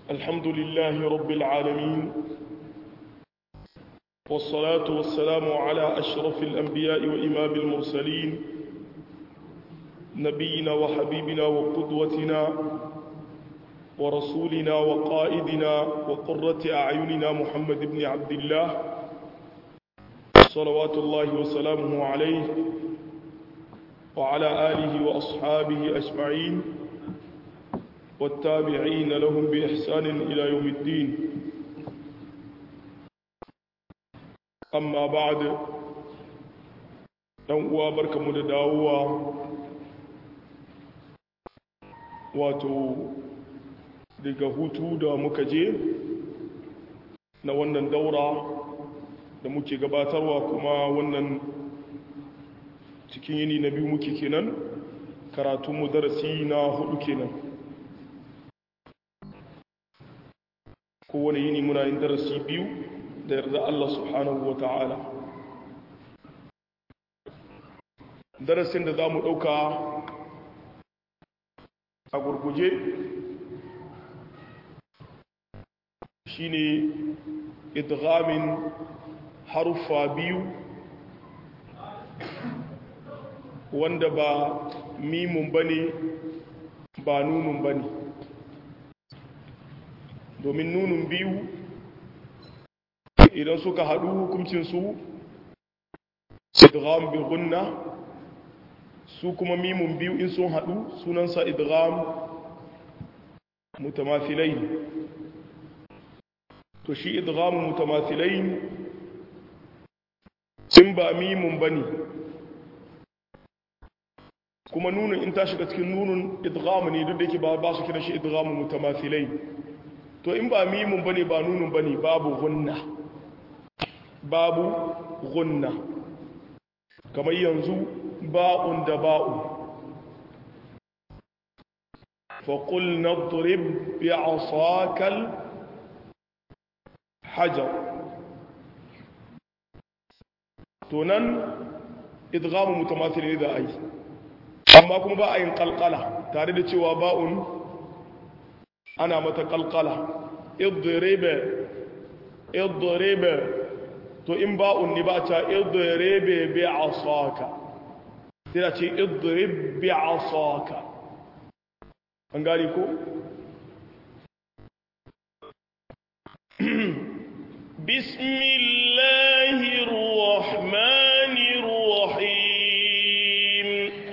الحمد لله رب العالمين والصلاة والسلام على أشرف الأنبياء وإمام المرسلين نبينا وحبيبنا وقدوتنا ورسولنا وقائدنا وقرة أعيننا محمد بن عبد الله صلوات الله وسلامه عليه وعلى آله وأصحابه أجمعين والتابعين لهم بإحسان إلى يوم الدين أما بعد uwa barkamu da dawowa wato daga hutu da muka je na wannan daura da muke gabatarwa kuma wannan cikin yini na biyu muke kenan karatunmu darasi na hudu kenan kowane yini muna yin darasi biyu da yarda Allah subhanahu wa ta'ala darasin da za mu ɗauka a gurguje shine idghamin haruffa biyu wanda ba mimun bane ba nunun bane domin nunun biyu idan suka haɗu hukuncinsu idgham bi gunna su kuma mimun biyu in sun haɗu sunansa idgham mutamathilain to shi idgham mutamathilain in ba mimun bane kuma nunun in ta shiga cikin nunun idgham ne duk da yake ba ba su kira shi idgham mutamathilain to in ba mimun bane ba nunun bane babu gunna babu gunna kamar yanzu ba'un da ba'un faƙul na turib bi asakal hajar to nan idgamu mutamathil ne da ai amma kuma ba a yin kalkala tare da cewa ba'un ana mata kalkala idribe idribe to in ba'un ne ba ta idribe bi asaka sai ce idrib bi asaka an gari ko bismillahir rahmanir rahim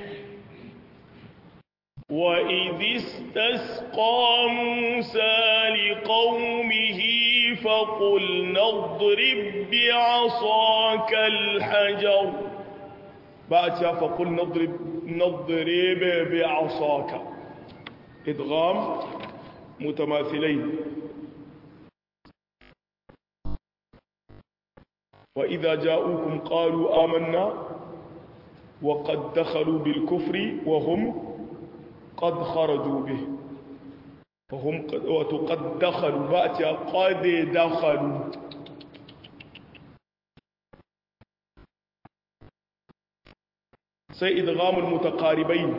wa idh istasqa musa liqaumihi فقلنا اضرب بعصاك الحجر بأتى فقل نضرب نضرب بعصاك إدغام متماثلين وإذا جاءوكم قالوا آمنا وقد دخلوا بالكفر وهم قد خرجوا به وهم قد دخلوا بأتى قد دخلوا sai idghamul mutaqaribain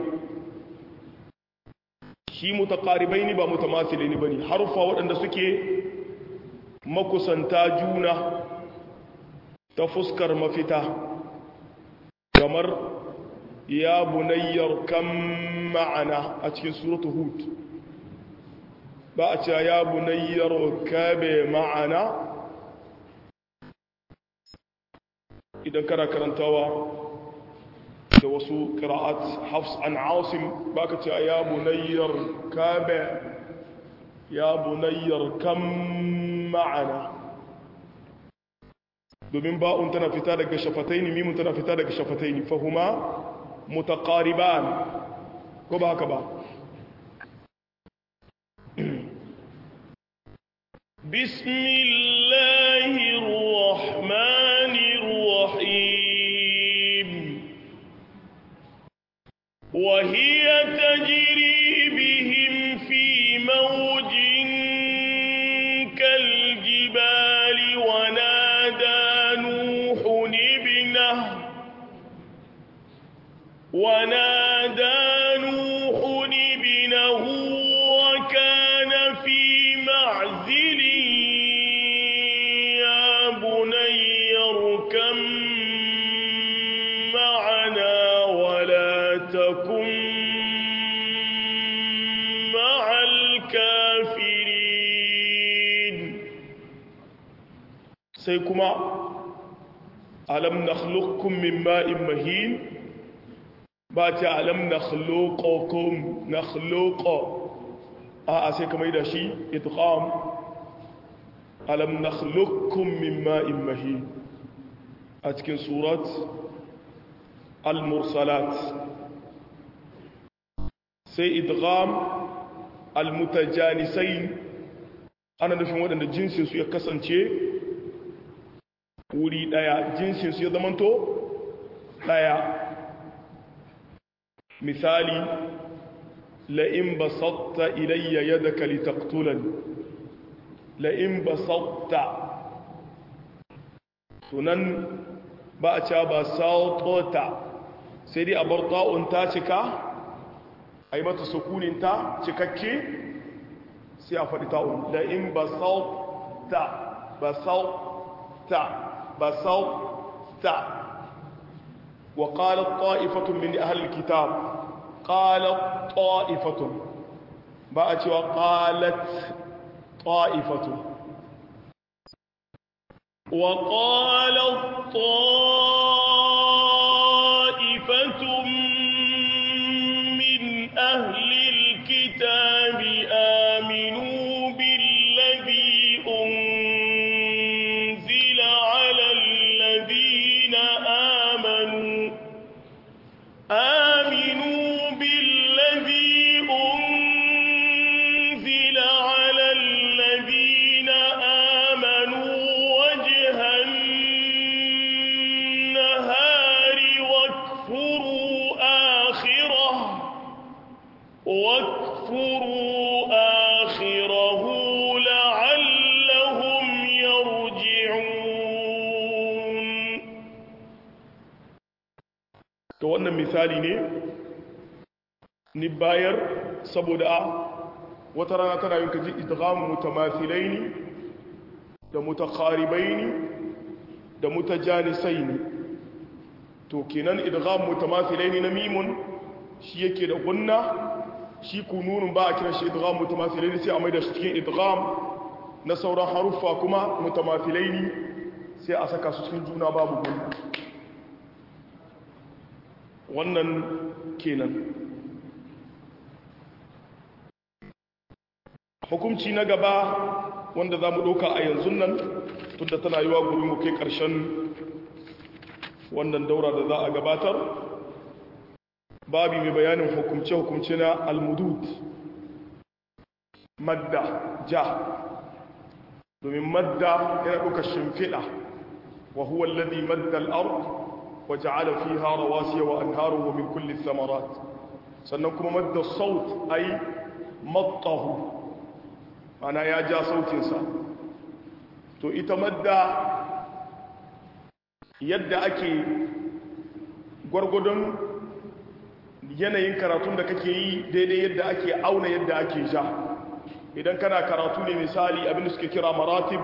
shi mutaqaribain ba mutamathilin bane harufa waɗanda suke makusanta juna ta fuskar mafita kamar ya bunayyar kan ma'ana a cikin suratu hud ba a ce ya bunayyar kabe ma'ana idan kana karantawa da wasu ƙira'at hafs an asim ba ka ce ya bunayyar kabe ya bunayyar kan ma'ana domin ba'un tana fita daga shafataini mimun tana fita daga shafataini fahuma mutaqariban ko ba haka ba bismillahir rahmanir rahim وهي تجري بهم في موج كالجبال ونادى نوح ابنه ونادى نوح ابنه وكان في معه sai kuma alam nakhluqukum min ma'in mahin ba ta alam nakhluqukum nakhluqa a a sai kamar da shi idgham alam nakhluqukum min ma'in mahin a cikin surat al-mursalat sai idgham al-mutajanisain ana nufin waɗanda jinsinsu ya kasance wuri ɗaya jinsinsu ya zamanto ɗaya misali la'in basatta ilayya yadaka litaqtulani la'in basatta tunan ba a ca ba sautota sai dai a bar ta'un ta cika a yi mata sukuninta cikakke sai a faɗi ta'un la'in basatta basatta basatta wa qalat ta'ifatun min ahli alkitab qalat ta'ifatun ba a cewa qalat ta'ifatun wa qalat ta'ifatun min ahli alkitab aminu billadhi unzila ala alladhina amanu آمنوا بالذي أنزل على الذين آمنوا وجه النهار واكفروا آخره واكفروا آخره لعلهم يرجعون to wannan misali ne ni bayar saboda a wata rana tana yin kaji idghamu mutamathilaini da mutakharibaini da mutajanisaini to kenan idghamu mutamathilaini na mimun shi yake da gunna shi kununun ba a kiran shi idgham mutamathilaini sai a maida shi cikin idgham na sauran haruffa kuma mutamathilaini sai a saka su cikin juna babu gunna wannan kenan hukumci na gaba wanda za mu ɗauka a yanzu nan tunda tana yi wa guri mu kai ƙarshen wannan daura da za a gabatar babi mai bayanin hukumce-hukumce na almudud madda ja domin madda yana ɗaukar shimfiɗa wa huwa alladhi madda al-ard wa ja'ala fiha rawasiya wa anharu wa min kulli thamarat sannan kuma madda saut ay mattahu ana ya ja sautinsa to ita madda yadda ake gwargwadon yanayin karatun da kake yi daidai yadda ake auna yadda ake ja idan kana karatu ne misali abinda suke kira maratib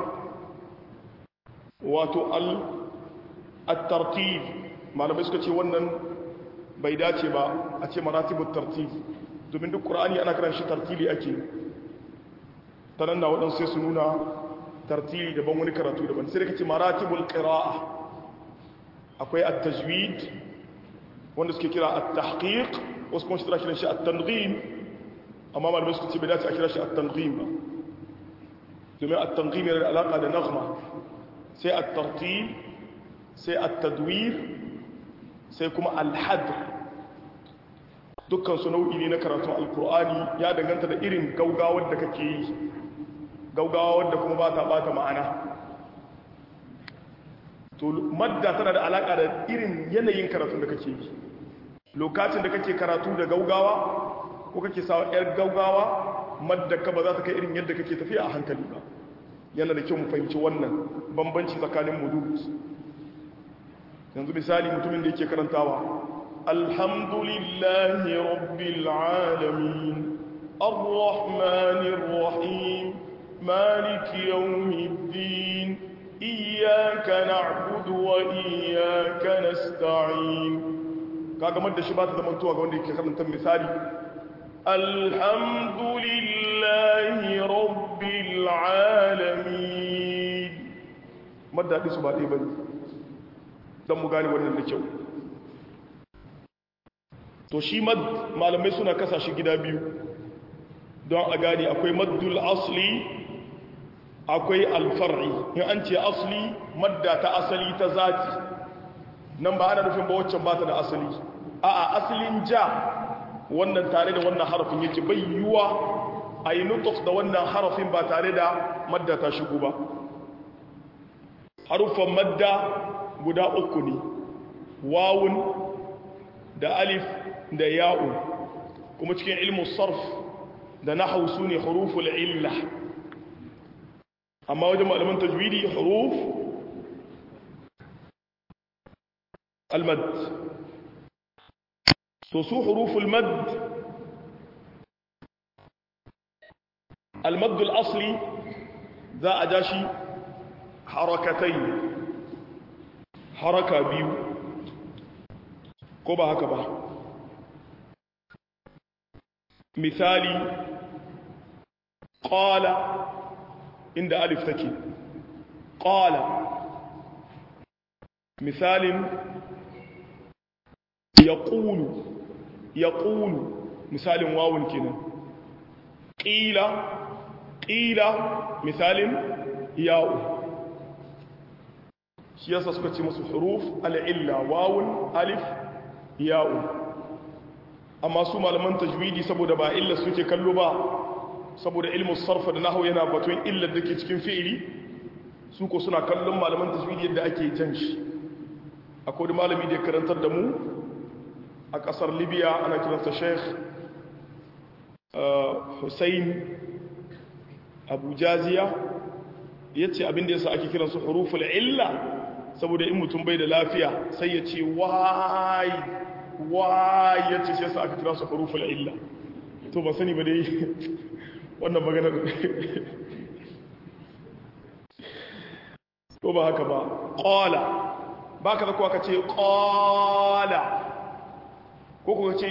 wato al-tartib malamai suka ce wannan bai dace ba a ce maratibul tartib domin duk qur'ani ana kiran shi tartili ake ta nan na waɗansu sai su nuna tartili daban wani karatu daban sai da kace maratibul qira'a akwai at-tajwid wanda suke kira at-tahqiq wasu kuma su kira shi at-tanghim amma malamai suka ce bai dace a kira shi at-tanghim ba domin at-tanghim yana da alaka da naghma sai at-tartil sai at-tadwir sai kuma al-hadr dukkan su nau'i ne na karatun alkur'ani ya danganta da irin gaugawar da kake yi gaugawar da kuma ba ta bata ma'ana to madda tana da alaka da irin yanayin karatun da kake yi lokacin da kake karatu da gaugawa ko kake sawa yar gaugawa madda ka ba za ta kai irin yadda kake tafiya a hankali ba yana da kyau mu fahimci wannan bambanci tsakanin mudud yanzu misali mutumin da yake karantawa alhamdulillahi rabbil alamin arrahmanir rahim maliki yawmiddin iyyaka na'budu wa iyyaka nasta'in kaga madda shi ba ta zama tuwa ga wanda yake karanta misali alhamdulillahi rabbil alamin maddaɗi su ba ɗaya ba ne don mu gane wannan da kyau to shi mad malamai suna kasa shi gida biyu don a gane akwai maddul asli akwai alfar'i in an ce asli madda ta asali ta zati nan ba ana nufin ba waccan ba ta da asali a a asalin ja wannan tare da wannan harafin yake bai yiwuwa a yi nutuk da wannan harafin ba tare da madda ta shigo ba harufan madda guda uku ne wawun da alif da ya'u kuma cikin ilmin sarf da nahau su ne huruful illa amma wajen malaman tajwidi huruf almad to su huruful mad almad al-asli za a ja shi harakatai haraka biyu ko ba haka ba misali qala inda alif take qala misalin yaqulu yaqulu misalin wawun kenan qila qila misalin ya'u shi yasa suka ce musu huruf al'illa wawun alif ya'u amma su malaman tajwidi saboda ba illa suke kallo ba saboda ilmin sarfa da nahawu yana batun illar da ke cikin fi'ili su ko suna kallon malaman tajwidi yadda ake jan shi akwai malami da ya karantar da mu a kasar libya ana kiransa sheikh hussein abu jaziya ya ce abinda yasa ake kiransu huruful illa saboda in mutum bai da lafiya sai ya ce wai wai ya ce shi yasa aka kira su huruful illa to ba sani ba dai wannan maganar ko ba haka ba qala ba ka zakuwa ka ce qala ko ko ka ce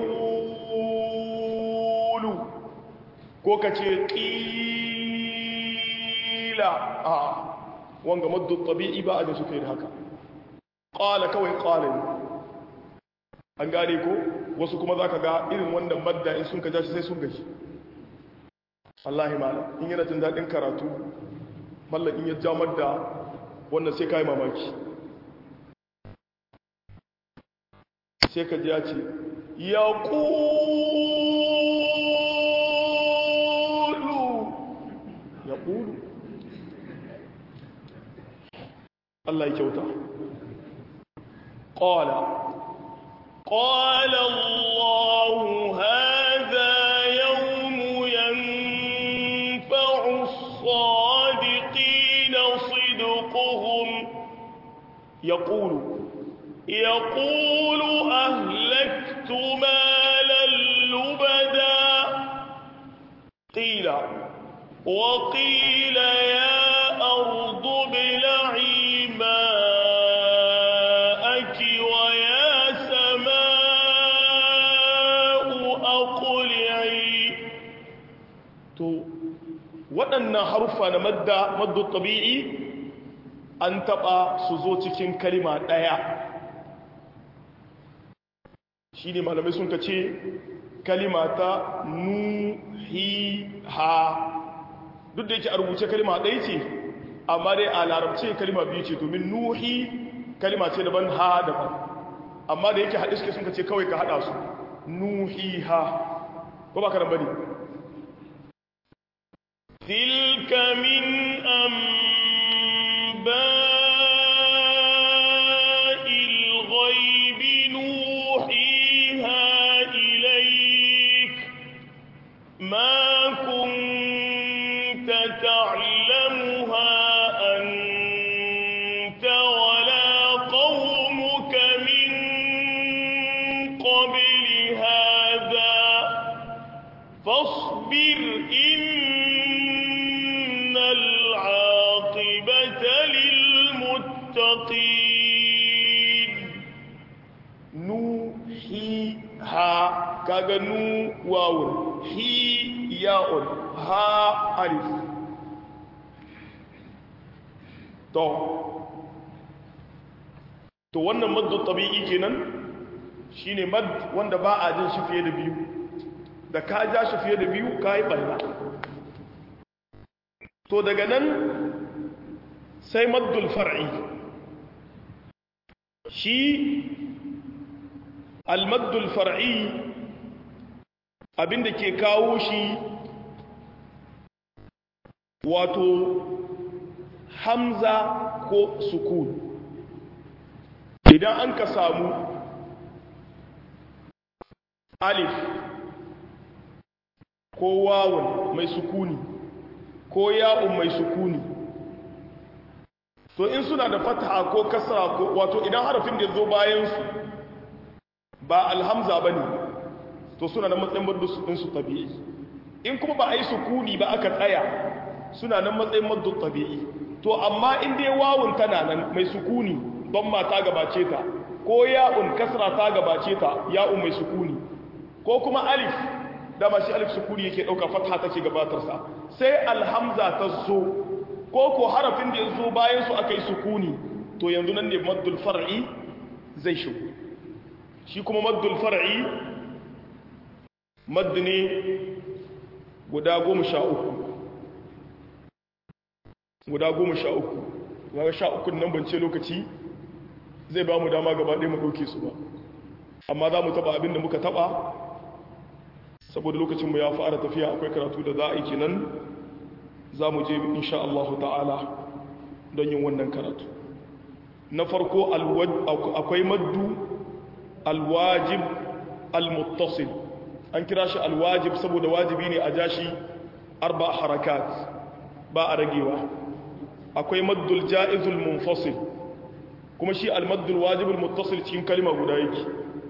yaqulu ko ka ce qila a wanga maddu tabi'i ba a da suka yi da haka qala kawai qala ne an gane ko wasu kuma za ka ga irin wannan madda in sun ka jashi sai sun gaji Allahi mala in yana jin daɗin karatu mallan in ya ja madda wannan sai ka yi mamaki sai ka ji ya ce ya ƙulu ya ƙulu Allah ya kyauta ƙwala قال الله هذا يوم ينفع الصادقين صدقهم يقول يقول أهلكت مالا لبدا قيل وقيل يا أرض ابلعي ماءك ويا to waɗannan haruffa na madda maddu tabi'i an taɓa su zo cikin kalima ɗaya shi ne malamai sun ka ce kalima ta nuhiha duk da yake a rubuce kalima ɗaya ce amma dai a larabce kalima biyu ce domin nuhi kalima ce daban ha daban amma da yake haɗe suke sun ka ce kawai ka haɗa su nuhiha ko ba ka nan bane تلك من أنباء الغيب نوحيها إليك ما كنت تعلمها أنت ولا قومك من قبل هذا فاصبر إن العاقبة للمتقين نوحيها كاغا نو واو هي ياء ها ألف to to wannan maddu tabi'i kenan shine mad wanda ba a jin shi fiye da biyu da ka ja shi fiye da biyu ka yi ɓalla to daga nan sai maddul far'i shi almaddul far'i abinda ke kawo shi wato hamza ko sukun idan an ka samu alif ko wawun mai sukuni ko ya'un mai sukuni to in suna da fataha ko kasra ko wato idan harafin da zo bayan su ba alhamza bane to suna da matsayin maddu din su tabi'i in kuma ba a yi sukuni ba aka tsaya suna nan matsayin maddu tabi'i to amma in dai wawun tana nan mai sukuni don ma ta gabace ta ko ya'un kasra ta gabace ta ya'un mai sukuni ko kuma alif da ba shi alif sukuni yake dauka fatha take gabatar sa sai alhamza ta zo ko ko harafin da ya zo bayan su aka yi sukuni to yanzu nan ne maddul far'i zai shigo shi kuma maddul far'i maddu ne guda goma sha uku guda goma sha uku ga sha uku nan bance lokaci zai ba mu dama gaba ɗaya mu ɗauke su ba amma za mu taɓa abin da muka taɓa saboda lokacinmu ya fara tafiya akwai karatu da za a yi kenan za mu je insha Allah ta'ala don yin wannan karatu na farko akwai maddu alwajib almuttasil an kira shi alwajib saboda wajibi ne a jashi arba harakat ba a ragewa akwai maddul ja'izul munfasil kuma shi almaddul wajibul muttasil cikin kalma guda yake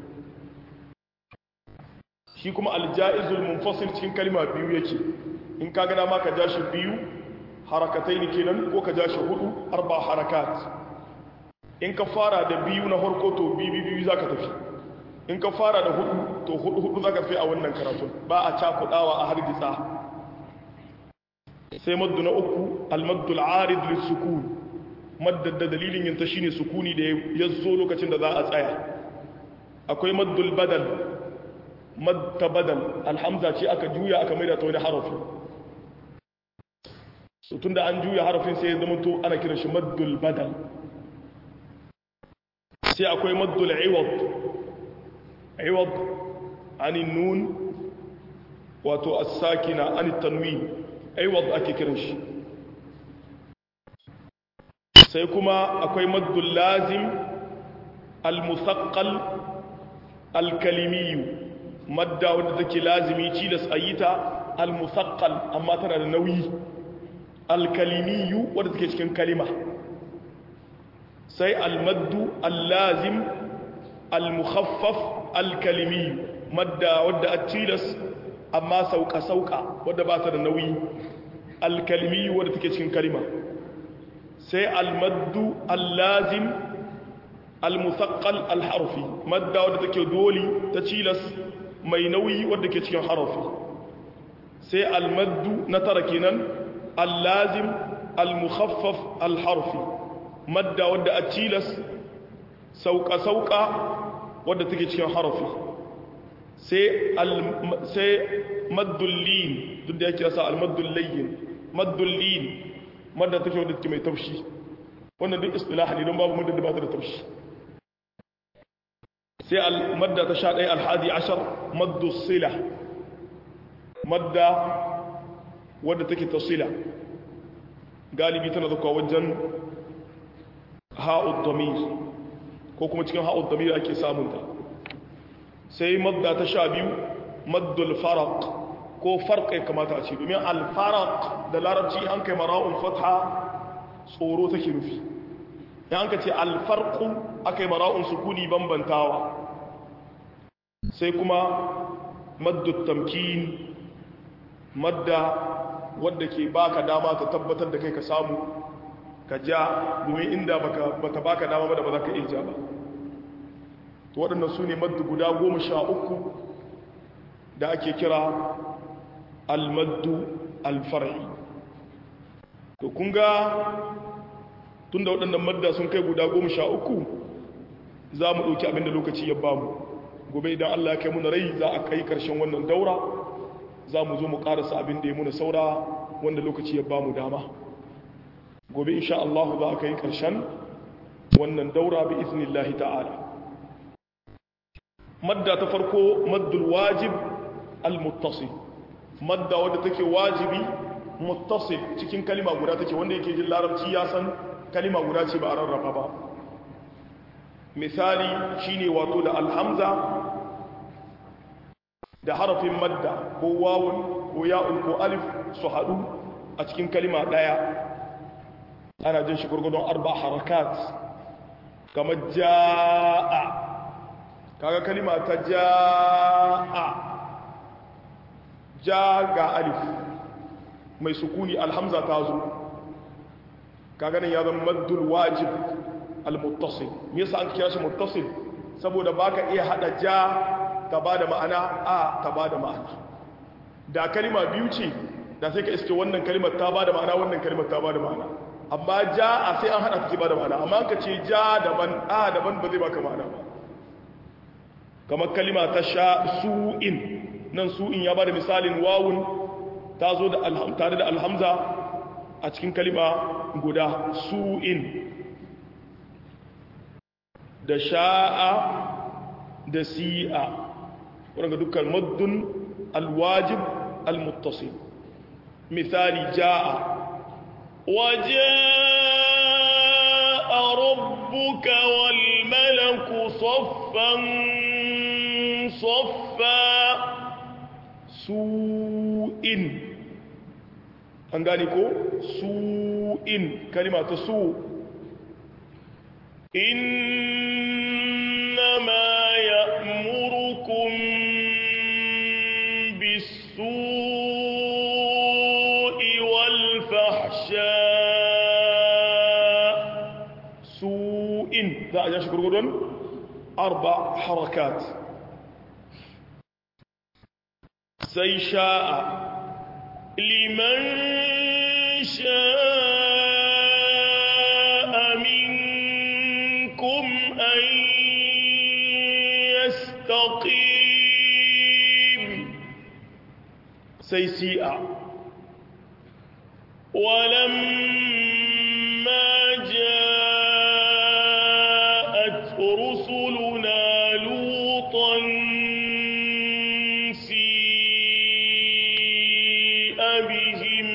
shi kuma alja'izul munfasil cikin kalma biyu yake in ka gana ma ka ja shi biyu harakatai ne kenan ko ka ja shi hudu arba harakat in ka fara da biyu na harko to biyu biyu za ka tafi in ka fara da hudu to hudu hudu za ka fi a wannan karatun ba a cakudawa a hargitsa sai maddu na uku almaddul arid lissukun maddar da dalilin yinta shine sukuni da ya zo lokacin da za a tsaya akwai maddul badal madda badal alhamza ce aka juya aka maida ta wani harafi so tunda an juya harafin sai ya zama to ana kiran shi maddul badal sai akwai maddul iwad iwad anin nun wato as-sakina anit tanwin iwad ake kiran shi sai kuma akwai maddul lazim al-musaqqal al-kalimiyu madda wadda take lazimi cilas ayita al-musaqqal amma tana da nauyi al-kalimiyu wadda take cikin kalima sai al-maddu al-lazim al-mukhaffaf al-kalimiyu madda wadda a cilas amma sauka sauka wadda ba ta da nauyi al-kalimiyu wadda take cikin kalima sai al-maddu al-lazim al-musaqqal al-harfi madda wadda take doli ta cilas mai nauyi wadda ke cikin harafi sai almaddu na tara kenan allazim almukhaffaf alharfi madda wadda a cilas sauka-sauka wadda take cikin harafi sai maddullin duk da yake yasa almaddullayin maddullin madda take wadda take mai taushi wannan duk istilah ne don babu madda da ba ta da taushi sai madda ta sha ɗaya alhadi ashar maddu sila madda wadda take ta sila galibi tana zuwa wajen ha'ud damir ko kuma cikin ha'ud damir ake samunta sai madda ta sha biyu maddul faraq ko farƙai kamata a ce domin alfaraq da larabci an kai mara'un fatha tsoro take nufi ya an ka ce alfarku aka yi mara'un sukuni bambantawa sai kuma maddut tamkin madda wadda ke baka dama ta tabbatar da kai ka samu ka ja domin inda baka baka dama ba da ba za ka iya ja ba to waɗannan su ne maddu guda goma sha uku da ake kira almaddu alfar'i to kun ga tunda waɗannan madda sun kai guda goma sha uku za mu ɗauki abinda lokaci ya bamu gobe idan Allah ya kai muna rai za a kai ƙarshen wannan daura za mu zo mu ƙarasa abin da ya muna saura wanda lokaci ya bamu dama gobe insha Allah za a kai ƙarshen wannan daura bi iznillahi ta'ala madda ta farko maddul wajib al-muttasil madda wadda take wajibi muttasil cikin kalima guda take wanda yake jin larabci ya san kalima guda ce ba a rarraba ba misali shine wato da alhamza da harafin madda ko wawun ko ya'un ko alif su haɗu a cikin kalima ɗaya ana jin shi gurgudun arba harakat kamar ja'a kaga kalima ta ja'a ja ga alif mai sukuni alhamza ta zo kaga nan ya zama maddul wajib al-muttasil me yasa an kira shi muttasil saboda baka iya hada ja ta bada ma'ana a ta bada ma'ana da kalima biyu ce da sai ka iske wannan kalimar ta bada ma'ana wannan kalimar ta bada ma'ana amma ja a sai an hada take bada ma'ana amma ka ce ja daban a daban ba zai baka ma'ana ba kamar kalima ta sha su'in nan su'in ya bada misalin wawun ta zo da tare da alhamza a cikin kalima guda su'in da sha'a da si'a wadanda dukkan maddun alwajib almuttasil misali ja'a وجاء ربك والملك صفا صفا su'in an gani ko su'in kalima ta su إنما يأمركم بالسوء والفحشاء su'in za a jashi gurgudun arba harakat sai sha'a لمن شاء منكم أن يستقيم sai si'a ولما جاءت رسلنا لوطا سيء بهم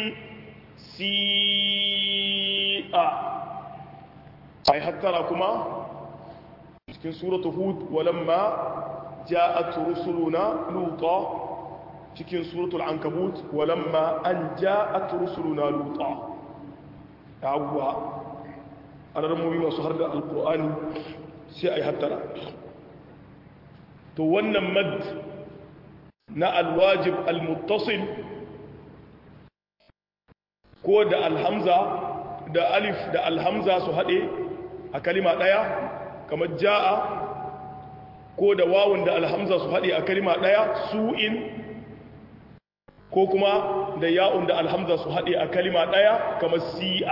سيء ai hattara kuma cikin suratu hud walamma ja'at rusuluna luta cikin suratul ankabut walamma an ja'at rusuluna luta yawwa alarmomi masu har da alqur'ani sai ai hattara to wannan mad na alwajib almuttasil ko da alhamza da alif da alhamza su haɗe a kalima ɗaya kamar ja'a ko da wawun da alhamza su haɗe a kalima ɗaya su'in ko kuma da ya'un da alhamza su haɗe a kalima ɗaya kamar si'a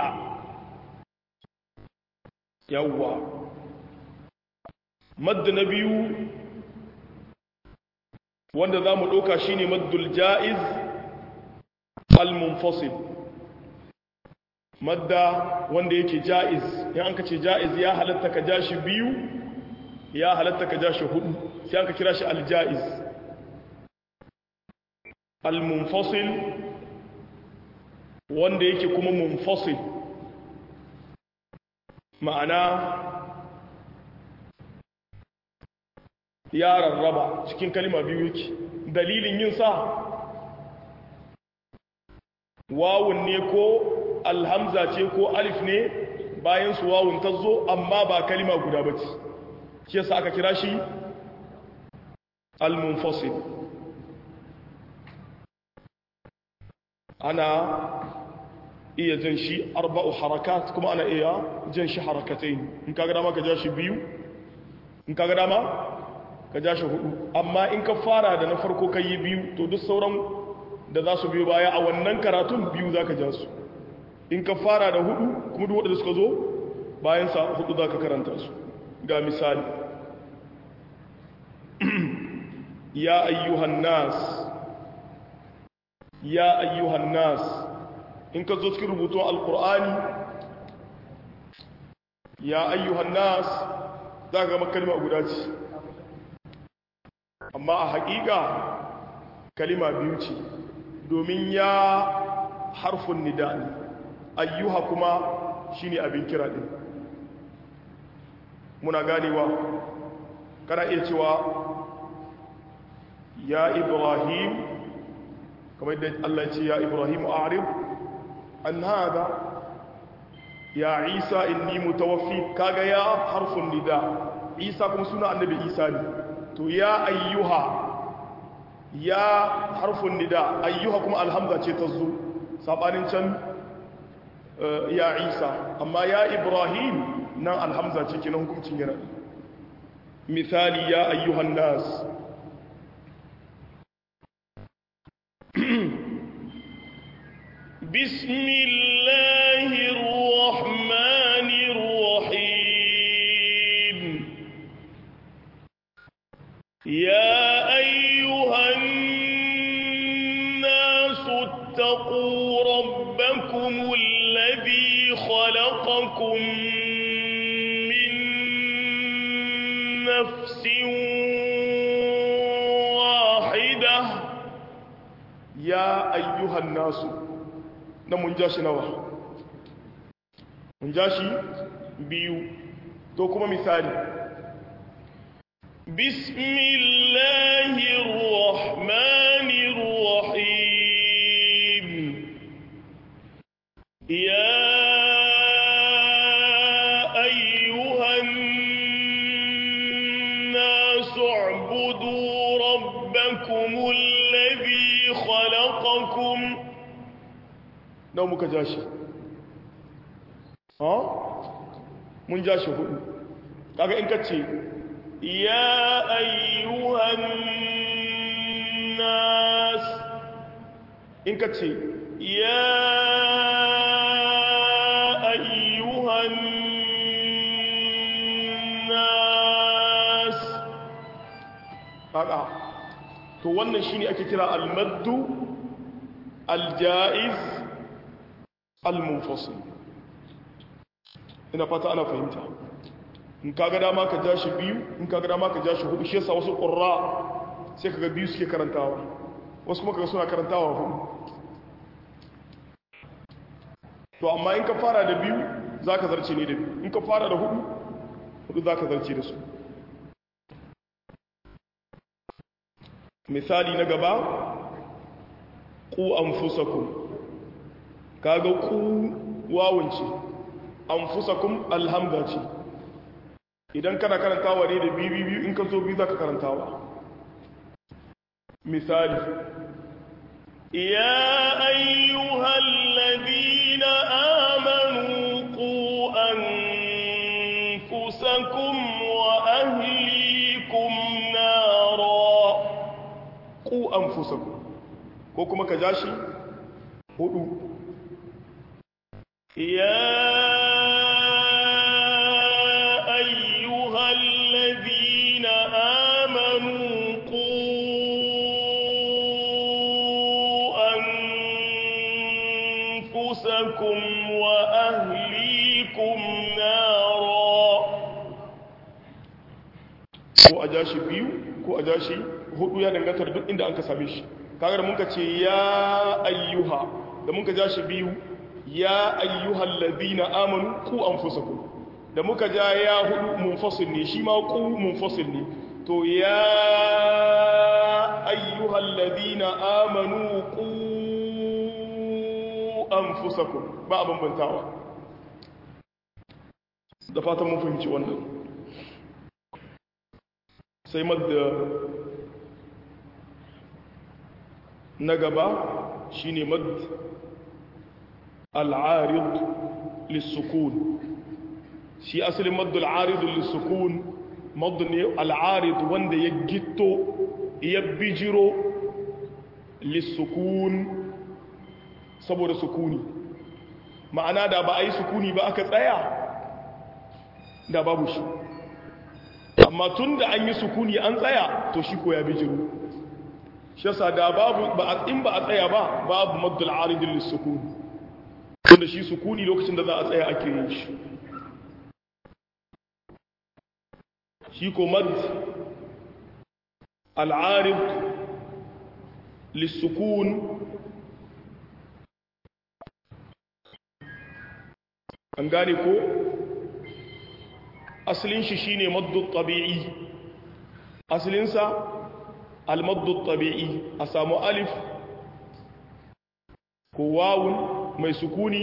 yawwa madda na biyu wanda za mu ɗauka shi ne maddul ja'iz al-munfasil madda wanda yake ja'iz in an ka ce ja'iz ya halatta ka ja shi biyu ya halatta ka ja shi hudu sai an ka kira shi al-ja'iz al-munfasil wanda yake kuma munfasil ma'ana ya rarraba cikin kalima biyu yake dalilin yin sa wawun ne ko alhamza ce ko alif ne bayan su wawun ta zo amma ba kalima guda ba ce shi yasa aka kira shi al-munfasil ana iya jan shi arba'u harakat kuma ana iya jan shi harakatai in kaga dama ka ja shi biyu in kaga dama ka ja shi hudu amma in ka fara da na farko ka yi biyu to duk sauran da za su biyo baya a wannan karatun biyu za ka ja su in ka fara da hudu kuma duk wadda suka zo bayan sa hudu za ka karanta su ga misali ya ayyuhan nas ya ayyuhan nas in ka zo cikin rubutun alkur'ani ya ayyuhan nas za ka gama kalma guda ce amma a haƙiƙa kalima biyu ce domin ya harfin nida ne ayyuha kuma shine abin kira din muna ganewa kana iya cewa ya ibrahim kamar yadda Allah ya ce ya ibrahim a'rib an hada ya isa inni mutawaffi kaga ya harfin nida isa kuma suna annabi isa ne to ya ayyuha ya harfin nida ayyuha kuma alhamza ce ta zo sabanin can ya isa amma ya ibrahim nan alhamza ce kenan hukuncin yana misali ya ayyuhan nas بسم الله الرحمن الرحيم يا أيها الناس اتقوا ربكم الذي خلقكم من نفس واحدة ya ayyuhan nasu na mun ja shi nawa mun ja shi biyu to kuma misali بسم الله الرحمن الرحيم يا أيها الناس اعبدوا ربكم الذي خلقكم nawa muka ja shi ha mun ja shi hudu kaga in ka ce يا أيها الناس in ka ce يا أيها الناس kaga to wannan shine ake kira al-maddu al-jaiz al-munfasil ina fata ana fahimta in kaga dama ka ja shi biyu in kaga dama ka ja shi hudu shi yasa wasu qurra sai kaga biyu suke karantawa wasu kuma kaga suna karantawa hudu to amma in ka fara da biyu zaka zarce ne da biyu in ka fara da hudu hudu zaka zarce da su misali na gaba ku anfusakum kaga ku wawunci anfusakum alhamda ce idan kana karantawa ne da biyu biyu in ka zo biyu zaka karantawa misali يا أيها الذين آمنوا قوا أنفسكم وأهليكم نارا ku anfusakum ko kuma ka ja shi hudu يا أيها الذين آمنوا قوا أنفسكم وأهليكم نارا ko a ja shi biyu ko a ja shi hudu ya danganta da duk inda an ka same shi kaga da mun ka ce ya ayyuha da mun ka ja shi biyu ya ayyuhal ladina amanu ku anfusakum da muka ja ya hudu munfasil ne shi ma ku munfasil ne to ya ayyuhal ladina amanu ku anfusakum ba a bambantawa da fatan mun fahimci wannan sai madda na gaba shine mad al-arid lis-sukun shi asalin mad al-arid lis-sukun mad ne al-arid wanda ya gitto ya bijiro lis-sukun saboda sukuni ma'ana da ba a yi sukuni ba aka tsaya da babu shi amma tun da an yi sukuni an tsaya to shi ko ya bijiru shi yasa da babu ba in ba a tsaya ba babu maddul aridin lissukuni wanda shi sukuni lokacin da za a tsaya ake yin shi shi ko mad al'arid lissukun an gane ko asalin shi shine maddu tabi'i asalinsa al-maddu tabi'i a samu alif ko wawun mai sukuni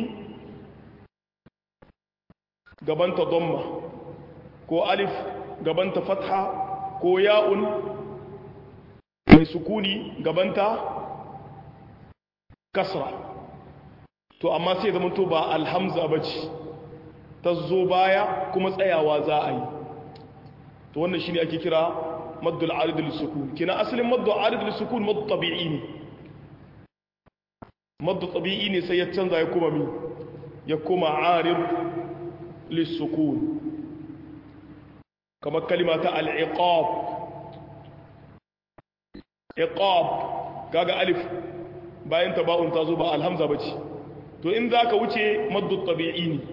gabanta domma ko alif gabanta fatha ko ya'un mai sukuni gabanta kasra to amma sai zama to ba alhamza bace ta zo baya kuma tsayawa za a yi to wannan shine ake kira maddul arid lisukun kina asalin maddul arid lisukun maddu tabi'i ne maddu tabi'i ne sai ya canza ya kuma mi ya kuma arid lisukun kamar kalima ta al-iqab iqab kaga alif bayan taba'un ta zo ba alhamza bace to in zaka wuce maddu tabi'i ne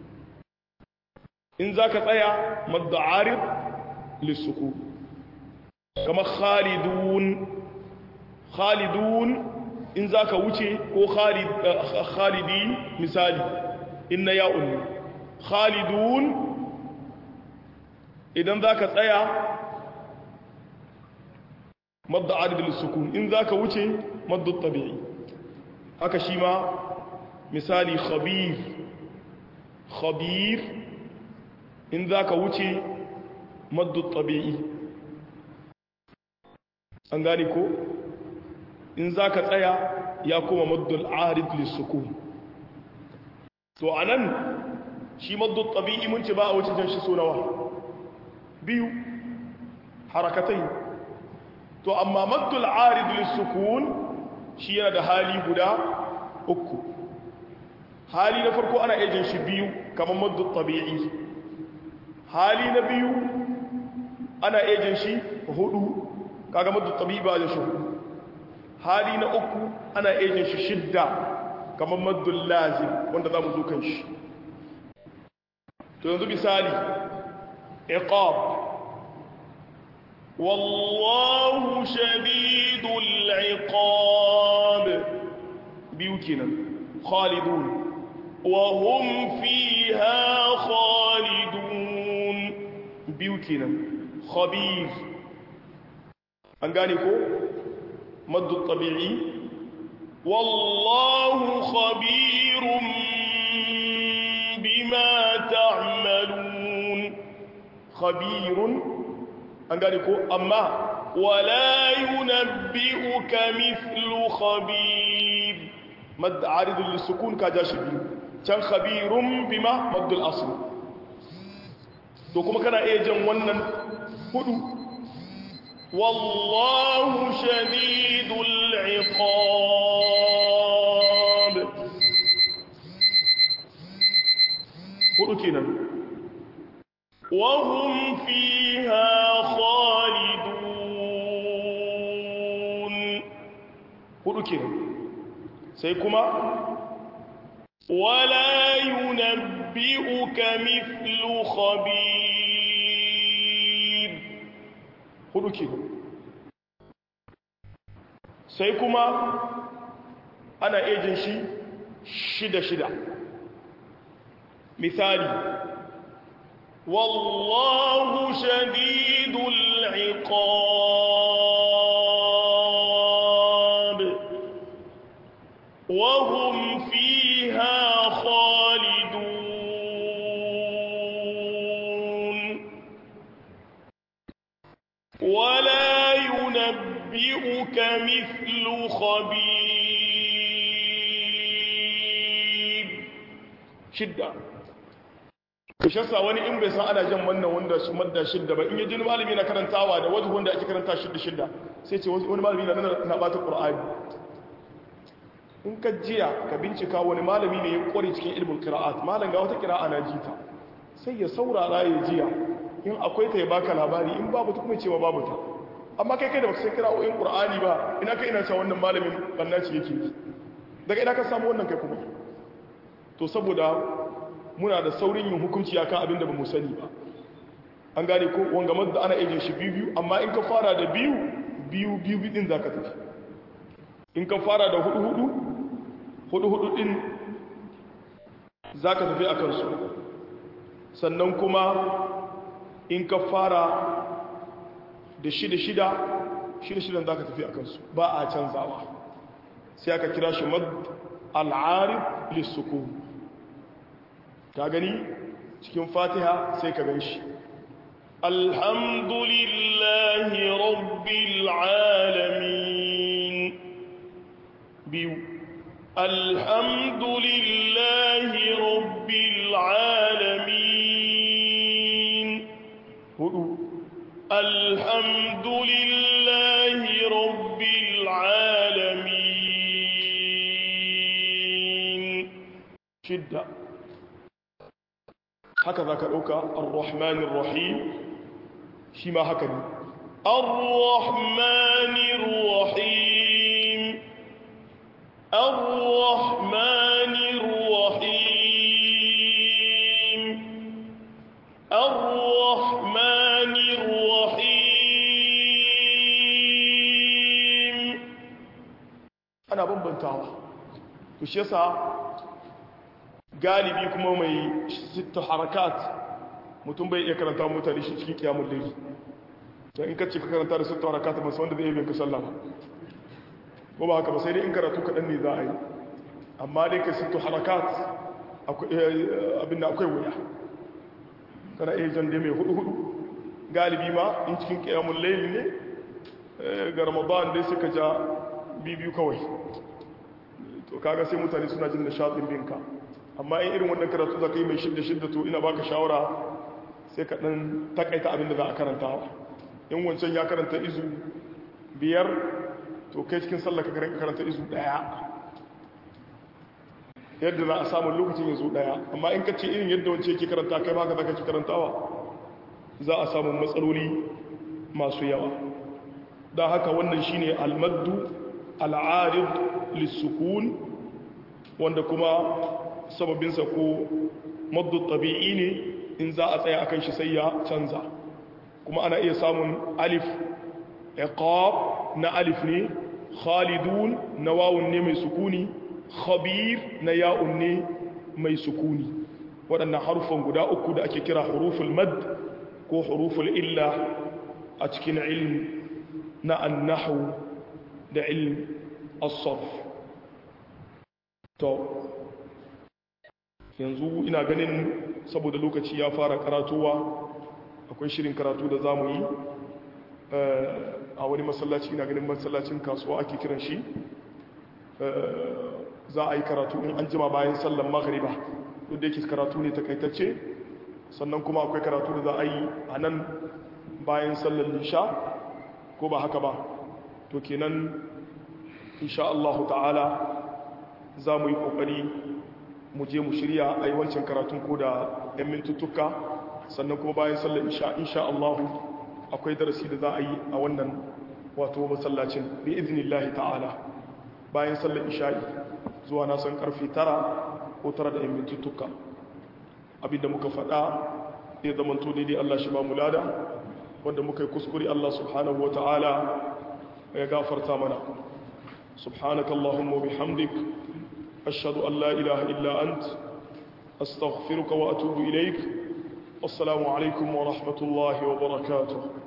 in za ka tsaya madda arif lissuku kama khalidun khalidun in za ka wuce ko khalidi misali inna ya'un ne khalidun idan za ka tsaya madda arif lissuku in za ka wuce madda tabi'i haka shi ma misali khabir khabir in za ka wuce maddu tabi'i an gane ko in za ka tsaya ya kuma maddul arid lissukun to a nan shi maddu tabi'i mun ce ba a wuce jan shi nawa biyu harakatai to amma maddul arid lissukun shi yana da hali guda uku hali na farko ana ejin shi biyu kamar maddu tabi'i hali na biyu ana ejin shi hudu kaga maddu tabi'i ba da shi hudu hali na uku ana ejin shi shidda kamar maddu lazim wanda za mu zo kan shi to yanzu misali iqab wallahu shadidul iqab biyu kenan khalidun وهم فيها خالدون biyu kenan khabir an gane ko maddu tabi'i wallahu khabirun bima ta'malun khabirun an gane ko amma wala yunabbi'uka mithlu khabir مد عارض للسكون كجاش biyu can khabirun bima maddul asl to kuma kana iya jan wannan hudu wallahu shadidul iqab hudu kenan wa hum fiha khalidun hudu kenan sai kuma ولا ينبئك مثل خبير hudu ke sai kuma ana ejin shi shida-shida misali wallahu shadidul iqab wa hum fiha khalidun ولا ينبئك مثل خبير shidda ku shasa wani in bai san ana jan wannan wanda su madda shidda ba in yi jini malami na karantawa da wajen wanda ake karanta shidda shidda sai ce wani malami na na bata ƙur'ani in ka jiya ka bincika wani malami ne ya ƙware cikin ilmin kira'at malam ga wata kira'a na jita sai ya saurara ya jiya in akwai ta ya baka labari in babu ta kuma cewa babu ta amma kai kai da baka san kira'o'in qur'ani ba ina kai ina cewa wannan malamin bannaci yake yi daga ina ka samu wannan kai kuma to saboda muna da saurin yin hukunci akan abin da ba mu sani ba an gane ko wanga madda ana ejin shi biyu biyu amma in ka fara da biyu biyu biyu din zaka tafi in ka fara da hudu hudu hudu hudu din zaka tafi akan su sannan kuma in ka fara da shida shida shida shidan zaka tafi akan su ba a canzawa sai aka kira shi mad al-arif lis-sukun ka gani cikin fatiha sai ka gan shi الحمد لله رب العالمين بيو الحمد لله رب العالمين hudu الحمد لله رب العالمين shidda haka za ka ɗauka ar-rahmanir rahim shi ma haka ne الرحمن الرحيم الرحمن الرحيم الرحمن الرحيم ana bambantawa to shi yasa galibi kuma mai sita harakat mutum bai iya karanta mutane shi cikin kiyamun laili to in ka ce ka karanta da sita harakat ba wanda zai yi ka sallah ba ko ba haka ba sai dai in karatu kaɗan ne za a yi amma dai ka sita harakat abin da akwai wuya kana iya jan dai mai hudu hudu galibi ma in cikin kiyamun laili ne ga ramadan dai suka ja bibiyu kawai to kaga sai mutane suna jin nishaɗin binka amma in irin wannan karatu za ka yi mai shidda shidda to ina baka shawara sai ka ɗan takaita abin da za a karanta in wancan ya karanta izu biyar to kai cikin sallah ka karanta izu ɗaya yadda za a samun lokacin ya zo ɗaya amma in ka ce irin yadda wancan yake karanta kai baka za ka ci karantawa za a samu matsaloli masu yawa da haka wannan shine almaddu al'arid lissukun wanda kuma sababinsa ko maddu tabi'i ne in za a tsaya akan shi sai ya canza kuma ana iya samun alif iqab na alif ne khalidun na wawun ne mai sukuni khabir na ya'un ne mai sukuni waɗannan harufan guda uku da ake kira huruful mad ko huruful illa a cikin ilm na annahu da ilm as-sarf to yanzu ina ganin saboda lokaci ya fara karatuwa akwai shirin karatu da zamu yi a wani masallaci ina ganin masallacin kasuwa ake kiran shi za a yi karatu in an jima bayan sallan maghriba duk da yake karatu ne takaitacce sannan kuma akwai karatu da za a yi a nan bayan sallan lisha ko ba haka ba to kenan insha Allah ta'ala za mu yi kokari mu je mu shirya a yi wancan karatun ko da 'yan mintuttuka sannan kuma bayan sallar isha insha Allah akwai darasi da za a yi a wannan wato masallacin bi iznillahi ta'ala bayan sallar isha'i zuwa na san karfe tara ko tara da 'yan mintuttuka abinda muka faɗa ya zamanto daidai Allah shi ba mu lada wanda muka yi kuskure Allah subhanahu wa ta'ala ya gafarta mana subhanaka Allahumma bihamdik ashhadu an la ilaha illa ant astaghfiruka wa atubu ilaik assalamu alaikum wa rahmatullahi wa barakatuh